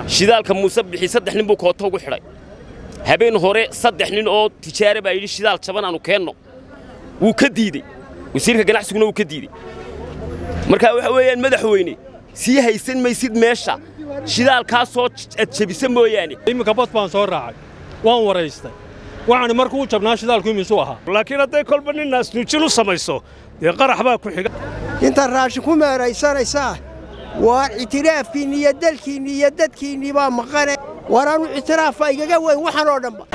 shidaalka muuse bixi saddex nin buu koota ugu xidhay habeen hore saddex nin oo tijaare baa yidhi shidaal jaban aanu keenno wuu ka diidey wasiirka ganacsiguna wuu ka diidey markaa waxa weeyaan madaxweyne sii haysan maysid meesha shidaalkaasoo ad jebisa mooyaane iminka bad baan soo raacay waan waraystay waxaani markuu jabnaa shidaalku imisuu ahaa laakiin hadday kolba nin naasnuujin u samayso dee qarax baa ku xiga intaad raashin ku meeraysanaysaa waa ictiraafkiinni iyo dalkiinni iyo dadkiinnii baa maqane waraanu ictiraafa igaga weyn waxan oo dhanba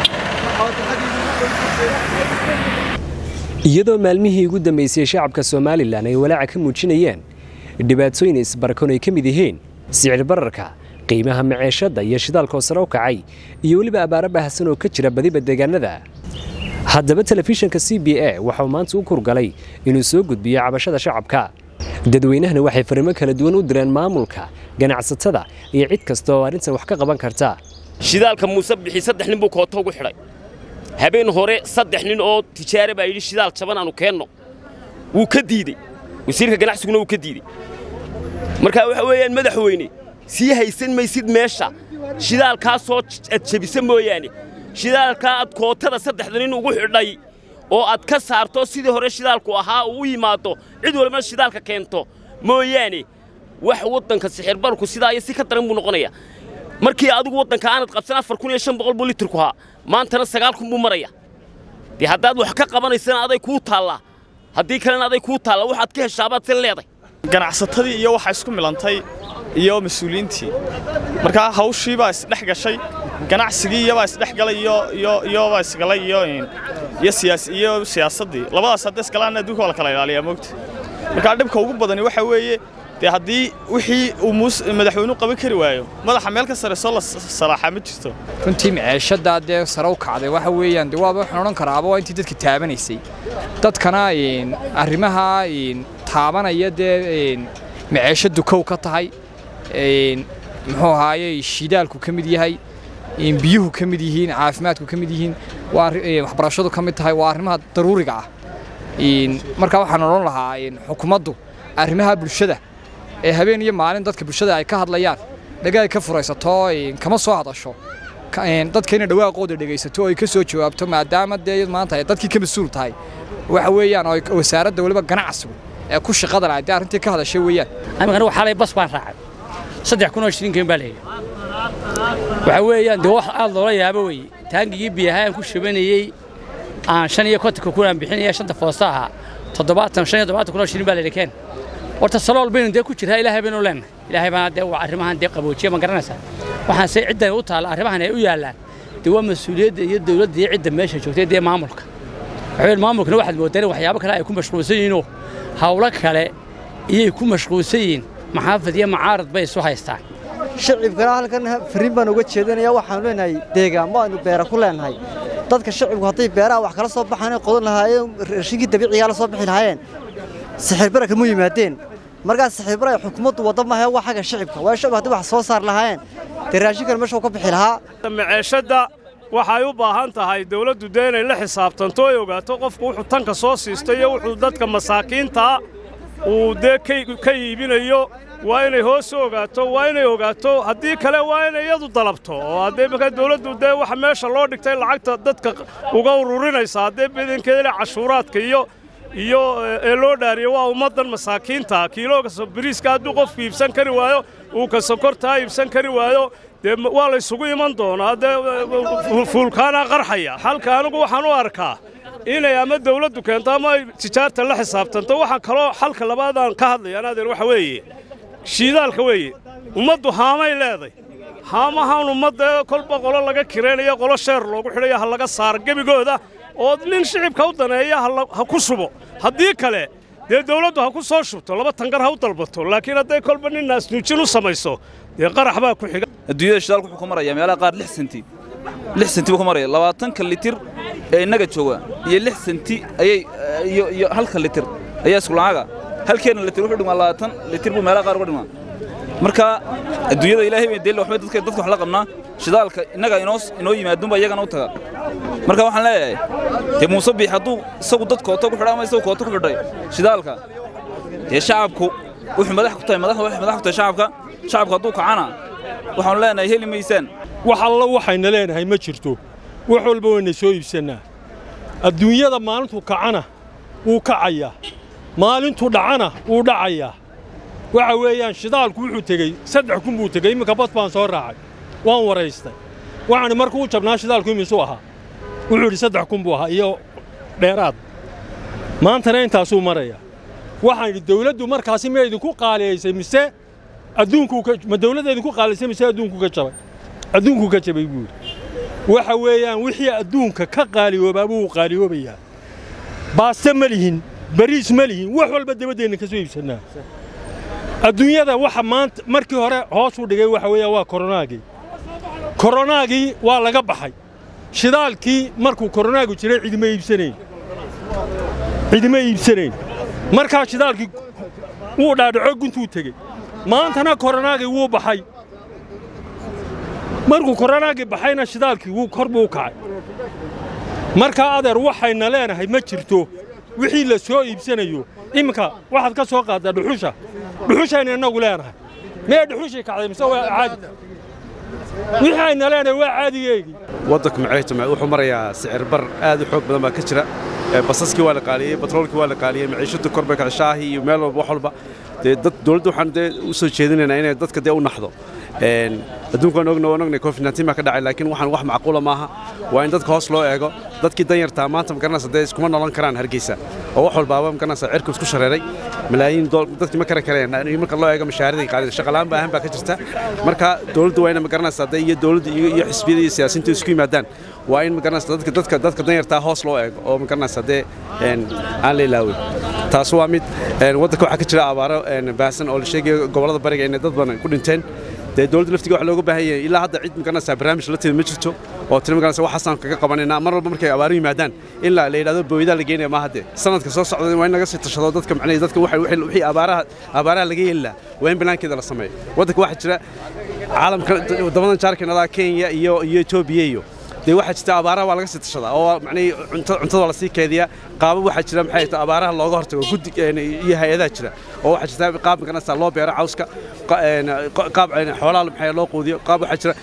iyadoo maalmihii ugu dambaysay shacabka somalilan ay walaaca ka muujinayeen dhibaatooyin isbarkoon ay ka mid yihiin sicir bararka qiimaha maceeshadda iyo shidaalkoo sare u kacay iyo weliba abaaro baahsan oo ka jira badiba deegaanada haddaba telefishinka c b a waxauu maanta u kurgalay inuu soo gudbiyo cabashada shacabka dadweynahana waxay fariimo kala duwan u direen maamulka ganacsatada iyo cid kasta oo arrintan wax ka qaban karta shidaalka muuse bixi saddex nin buu koota ugu xidhay habeen hore saddex nin oo tijaare baa yidhi shidaal jaban aanu keenno wuu ka diidey wasiirka ganacsiguna wuu ka diidey markaa waxa weeyaan madaxweyne sii haysan maysid meesha shidaalkaasoo ad jebisa mooyaane shidaalkaa ad kootada saddexda nin ugu xidhay oo aad ka saarto sidii hore shidaalku ahaa uu u yimaado cid walba shidaalka keento mooyaane wax waddanka sixirbarku sidaa iyo si ka daran buu noqonaya markii adigu waddanka aanad qabsan afar kun iyo shan boqol buu litirku ahaa maantana sagaal kun buu maraya dee haddaad wax ka qabanaysana aday kuu taallaa haddii kalena aday kuu taalla waxaad ka heshaabaad si leeday ganacsatadii iyo waxa isku milantay iyo mas-uuliyiintii markaa hawshii baa isdhex gashay ganacsigii iyobaa isdhex galay iyobaa isgalay iyo siyaasaddii labadaas hadda isgalaanna adduunka waa la kala ilaaliyaa moogta markaa dhibka ugu badani waxa weeye dee haddii wixii uu madaxweynuhu qaban kari waayo madaxa meel ka sare soo la salaaxaa ma jirto runtii maceeshaddaa dee sare u kacday waxa weeyaan dee waaba waxaan odhan karaaba waa intii dadka taabanaysay dadkana arrimaha taabanaya dee maceeshaddu kow ka tahay muxuu ahaaye shidaalku ka mid yahay biyuhu ka mid yihiin caafimaadku ka mid yihiin waxbarashadu ka mid tahay waa arrimaha daruuriga ah markaa waxaan odhan lahaa xukuumaddu arrimaha bulshada ee habeen iyo maalin dadka bulshada ay ka hadlayaan dhagaay ka furaysato kama soo hadasho dadka inay dhawaaqooda dhegaysato oo ay ka soo jawaabto maadaama dee maanta ay dadkii ka mas-uul tahay waxa weeyaan oo wasaaradda weliba ganacsigu ee ku shaqada lahayd dee arrintii ka hadashay weeyaan anigu xalay bas baan raacay saddex kun oo shilinkan baa leeyahay waxa weeyaan dee wax aad loola yaabo weeye taangigii biyaha aan ku shubanayey aan shan iyo kontonka kun aan bixinaya shanta foosta ahaa toddobaatan shan iyo toddobaatan kun oo shilin baa leeyahay keen horta salool baynu dee ku jiraa ilaahay baynu leenahay ilaahay baana dee arrimahan dee qaboojiya ma garanaysaa waxaan se ciddan u taalla arrimahan ay u yaallaan dee waa mas-uuliyadda iyo dawladda iyo cidda meesha joogtay dee maamulka waxaweye maamulkana waxaad moodaan waxyaabo kale ay ku mashquulsan yihiinoo hawlo kale iyay ku mashquulsan yihiin maxaafid iyo macaarad bay isu haystaan shacibkana halkan fariin baan uga jeedinaya waxaanu leenahay deegaanmo aynu beera ku leenahay dadka shacibku hadday beeraha wax kala soo baxaan qodan lahaayeen rashinkii dabiicigaa la soo bixi lahaayeen sixirbarra kama yimaadeen markaas sixirbar ay xukuumaddu wadda maahe waa xagga shacibka waa shacib haddii wax soo saar lahaayeen dee raashinkan meesha ka bixi lahaa maceeshadda waxay u baahan tahay dawladdu dee inay la xisaabtanto ay ogaato qofku wuxuu tanka soo siistay iyo wuxuu dadka masaakiintaa uu dee ka iibinayo waa inay hoos u ogaato waa inay ogaato haddii kale waa inay iyadu dalabto oo haddee markaa dawladdu dee waxa meesha loo dhigtay lacagta dadka uga ururinaysa haddee badankeeda cashuuraadka iyo iyo ee loo dhaariyo waa ummaddan masaakiinta kiilooga bariiska hadduu qofku iibsan kari waayo uu ka sokortaa iibsan kari waayo dee waa la ysugu iman doonaa dee fuulkaanaa qarxaya halka anigu waxaan u arkaa inay ama dawladdu keento ama ay tijaarta la xisaabtanto waxaa kaloo xalka labaadaan ka hadlayaan adeer waxa weeye shiidaalka weeye ummaddu haamay leeday haamahan ummadda kolba qolo laga kiraynayo qolo sheer loogu xidhayo ha laga saaro gebigooda oo nin shicibka u daneeya ha ku shubo haddii kale dee dawladdu ha ku soo shubto laba tangar ha u dalbato laakiin hadday kolba nin naasnuujin u samayso dee qarax baa ku xiga adduunyada shidaalku wuxuu ku maraya meelaha qaar lix senti lix senti buu ku maraya labaatanka litir ee innaga jooga iyo lix senti ayay iyo iyo halka litir ayaa isku lacaga halkeena litir wuxuu dhimaa labaatan litir buu meelaha qaar uga dhimaa marka adduunyada ilaahay bay deel waxbay dadka dadka wax la qabnaa shidaalka innaga inoo inoo yimaadunba iyagana u taga marka waxaan leeyahay dee muuse biix hadduu isagu dad koota ku xidhay ama isagu koota ku xidhay shidaalka dee shacabku wuxuu madax ku tahay madaxda waxay madax ku tahay shacabka shacabku hadduu kacana waxaanu leenahay heli maysaan wax alla waxayna leenahay ma jirto wax walba wayna soo iibsannaa adduunyada maalintuu kacana wuu kacayaa maalintuu dhacana wuu dhacayaa waxa weeyaan shidaalku wuxuu tegey saddex kun buu tegey imminka bad baan soo raacay waan waraystay waxaani markuu u jabnaa shidaalku imisuu ahaa wuxuu idhi saddex kun buu ahaa iyo dheeraad maantana intaasuu maraya waxaan idhi dawladdu markaasi ma idinku qaaliyaysay mise adduunkuu ka ma dawladda idinku qaaliyaysay mise adduunkuu ka jabay adduunkuu ka jabay buu yidhi waxa weeyaan wixii adduunka ka qaaliyoobaaba wuu qaaliyoobayaa baaste ma lihin bariis ma lihin wax walba dabaddeenna ka soo iibsannaa adduunyada waxa maanta markii hore hoos u dhigay waxa weeyaan waa koronaagii koronaagii waa laga baxay shidaalkii markuu koronaagu jiray cidima iibsanayn cidima iibsanayn markaa shidaalkii wuu dhaadhaco guntuu tegey maantana koronaagii wuu baxay markuu koronaagii baxayna shidaalkii wuu kor buu u kacay markaa adeer waxayna leenahay ma jirto wixii la soo iibsanayo iminka waxaad ka soo qaaddaa dhuxusha dhuxushayna innagu leenahay mee dhuxushii kacday mise waa caadi wixii ayna leenahay waa caadigeegii waddanka maciishta wuxuu marayaa sicir bar aad u xoog badan baa ka jira basaskii waa la qaaliyey batroolkii waa la qaaliyey maciishadu kor bay kacay shaahii iyo meel walba wax walba dee dad dawladda waxaan dee u soo jeedinaynaa inay dadka dee u naxdo adduunka waan ogna waan ognay covid 19 baa ka dhacay laakiin waxaan wax macquula maaha waa in dadka hoos loo eego dadkii danyartaa maanta magaranaysa dee iskuma nolan karaan hargeysa oo wax walbaaba magaranaysa cirku isku shareeray malaayiin dadkii ma kari kareen marka loo eego mashaaridii qaalida shaqalaan baahan baa ka jirta marka dawladdu waa ina magaranaysa dee iyo dawladda iyo xisbiyada iyo siyaasiyiintu isku yimaadaan waa in magaranaysa dadka dadka dadka danyartaa hoos loo eego oo magaranaysa dee aan la ilaawin taas waa mid waddanka waxaa ka jira abaaro baahsan oo la sheegayo gobollada bariga inay dad badan ku dhinteen dee dawladda laftiga wax looga baahan yahay ilaa hadda cid magaranaysa barnaamij la timid ma jirto oo tiri magaranaysa waxaasaan kaga qabanaynaa mar walba markay abaaru yimaadaan in la yidhahdo booydaa la geynaya maaha dee sanadka soo socda waa in laga sii tashado dadka macnaheed dadka wixii abaaraha abaaraha laga yeeli lahaa waa in banaankeeda la sameeyo waddanka waxaa jira caalamka waddamadan jaarkanada kenya iyo iyo etoobiya iyo dee waxaa jirta abaaraha waa laga sii tashadaa oo macnihii cuntada waa lasii keediyaa qaabab waxaa jira maxay tahay abaaraha looga hortago guddi iyo hay-adaha jira oo waxaa jirta qaab magaranaysa loo beero cawska qaab xoolaha maxay loo quudiyo qaab waxaa jira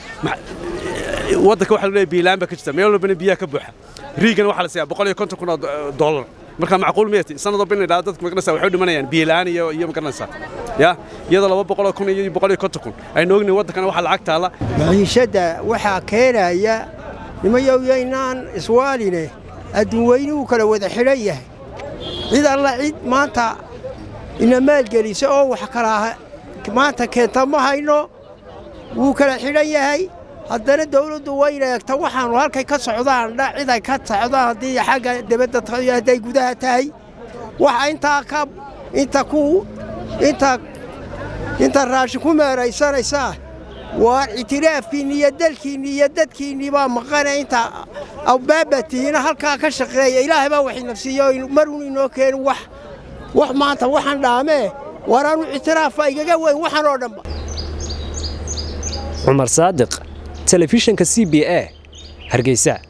waddanka waxaa leeyahay biilaan baa ka jirta meel walbana biyaha ka buuxa riigana waxaa la siiyaa boqol iyo konton kun oo dollar marka macquul miyati sanad walba in la yidhahdo dadka magaranaysa waxay u dhimanayaan biilaan iyo iyo magaranaysa ya iyadoo laba boqoloo kun iyo boqol iyo konton kun aynu ognayn waddankana waxaa lacag taalla maciishadda waxaa keenaya nimayoyaynaan iswaaline adduun weyni uu kala wada xidhan yahay cid alla cid maanta ina maalgelisa oo wax kalaa maanta keenta ma hayno wuu kala xidhan yahay haddana dawladdu wayna eegta waxaannu halkay ka socdaan dha cid ay ka socdaan haddii xagga debadda tahay hadday gudaha tahay waxa intaa ka inta ku inta inta raashin ku meeraysanaysaa waa ictiraafkiinni iyo dalkiinni iyo dadkiinnii baa maqane inta awbaabatihiina halkaa ka shaqeeya ilaahay baa wax inafsiiyo maruun inoo keeni wax wax maanta waxaan dhaamee waraanu ictiraafa igaga weyn waxaan oo dhanba cumar saadiq telefishinka c b a hargeysa